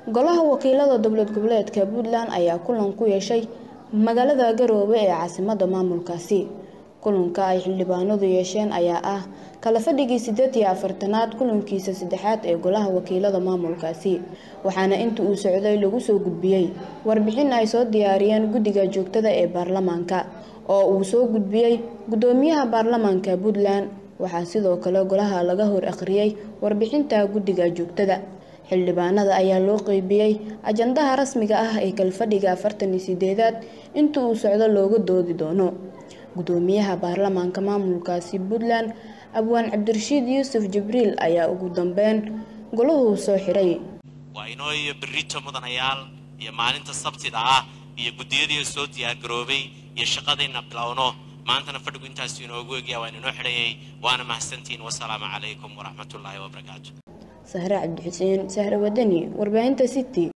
golaha wakiilada dowlad goboleedka puntland ayaa kulan ku yeeshay magaalada garoobe ee caasimada maamulkaasi kulanka ay xildhibaanadu yeesheen ayaa ah kala fadhigii sideed iyo afartanaad kulankiisa saddexaad ee golaha wakiilada maamulkaasi waxaana inta uu socday lagu soo gudbiyey warbixin ay soo diyaariyeen guddiga joogtada ee baarlamaanka oo uu soo gudbiyey gudoomiyaha baarlamaanka puntland waxaa sidoo kale golaha laga hor akhriyey warbixinta guddiga joogtada xildhibaanada ayaa loo qeybiyey ajandaha rasmiga ah ee kalfadhiga afartan iyo sideedaad inta uu socdo looga doodi doono gudoomiyaha baarlamaanka maamulkaasi puntland abwaan cabdirashiid yuusuf jibriil ayaa ugu dambeyn golahu soo xiray waa inoo iyo berrito mudanayaal iyo maalinta sabtida ah iyo guddiyadii soo diyaargaroobay iyo shaqadayna bilowno maantana fadhigu intaasu inoogu egyaa waan inoo xidhayay waana mahadsantihiin wasalaamu calaykum waraxmatullaahi wabarakaatu sahre cabdixuseen sahre wadani warbaahinta city